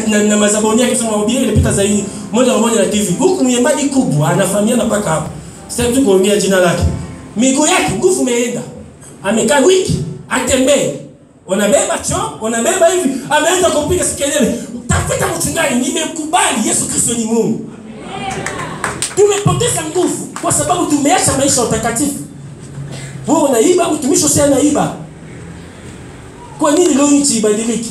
na, na mazaboni yake sema mahubiri ilipita zaidi moja kwa moja na TV. Huku mwimbaji kubwa anafahamiana mpaka hapo. Sitaki tu kuongea jina lake. Miguu yake nguvu imeenda. Amekaa wiki atembee. Unabeba choo, unabeba hivi, ameanza kupiga sikelele. Tafuta mchungaji, nimekubali Yesu Kristo ni Mungu. Tumepoteza nguvu kwa sababu tumeacha maisha ya utakatifu. Wewe unaiba, mtumishi usio anaiba. Kwa nini leo nchi ibadiliki?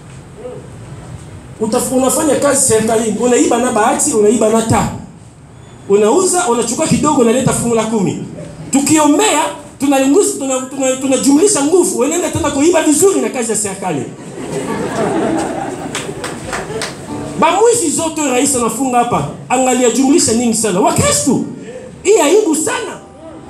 Utaf, unafanya kazi serikalini, unaiba na bahati, unaiba na taa. Unauza, unachukua kidogo, unaleta fungu la kumi. Tukiombea tunajumlisha tuna, tuna, tunajumlisha nguvu, unaenda tena kuiba vizuri na kazi ya serikali. Bamwizi zote rais anafunga hapa, angalia jumlisha nyingi sana. Wakristo, hii aibu sana.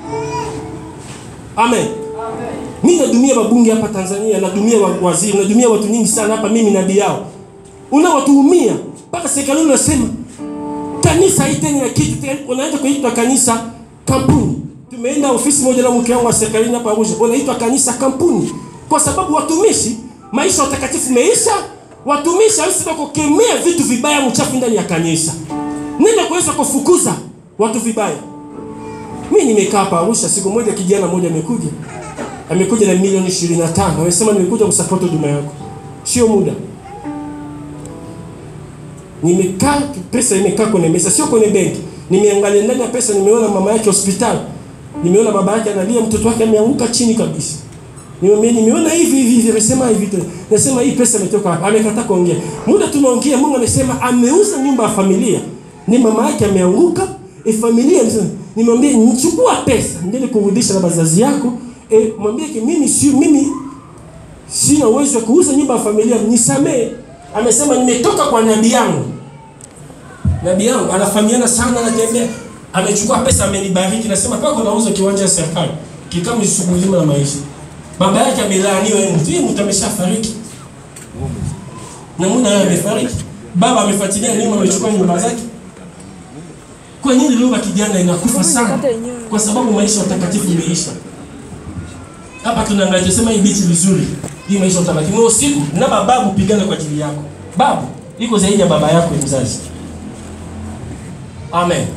Amen. Mimi nadumia babunge hapa Tanzania, nadumia wa- waziri, nadumia watu nyingi sana hapa, mimi nabii yao. Unawatuhumia mpaka serikali unasema kanisa haiteni na kitu tena, unaanza kuitwa kanisa kampuni. Tumeenda ofisi moja na mke wangu wa serikalini hapa Arusha, unaitwa kanisa kampuni, kwa sababu watumishi, maisha ya utakatifu meisha. Watumishi hawezi kukemea vitu vibaya mchafu ndani ya kanisa, nenda kuweza kufukuza watu vibaya. Mimi nimekaa hapa Arusha, siku moja kijana mmoja amekuja, amekuja na milioni 25 amesema nimekuja kusupport huduma yako, sio muda nimekaa pesa imekaa kwenye meza, sio kwenye benki. Nimeangalia ndani ya pesa, nimeona mama yake hospitali, nimeona baba yake analia, mtoto wake ameanguka chini kabisa. Nime, nimeona hivi hivi hivi, amesema hivi tu. Nasema hii pesa imetoka wapi? Amekataa kuongea. Muda tunaongea, Mungu amesema ameuza nyumba ya familia, ni mama yake ameanguka, e familia mzima. Nimwambie nichukua pesa, ndele kurudisha na bazazi yako, e mwambie ki mimi si mimi sina uwezo wa kuuza nyumba ya familia, nisamee. Amesema nimetoka kwa nabii yangu. Nabii yangu anafahamiana sana, anatembea, amechukua pesa, amenibariki. Nasema pako nauza kiwanja cha serikali, kikamu shughuli na maisha. Baba yake amelaaniwa, yeye mtu yeye mtu ameshafariki, na muda yeye amefariki. Baba amefuatilia nyuma, amechukua nyumba zake. Kwa nini lugha kijana inakufa sana? Kwa sababu maisha ya utakatifu imeisha. Hapa tunaangalia tusema hii bichi vizuri. Hii maisha utakatifu. Wewe usiku na babu pigana kwa ajili yako. Babu iko zaidi ya baba yako mzazi. Amen.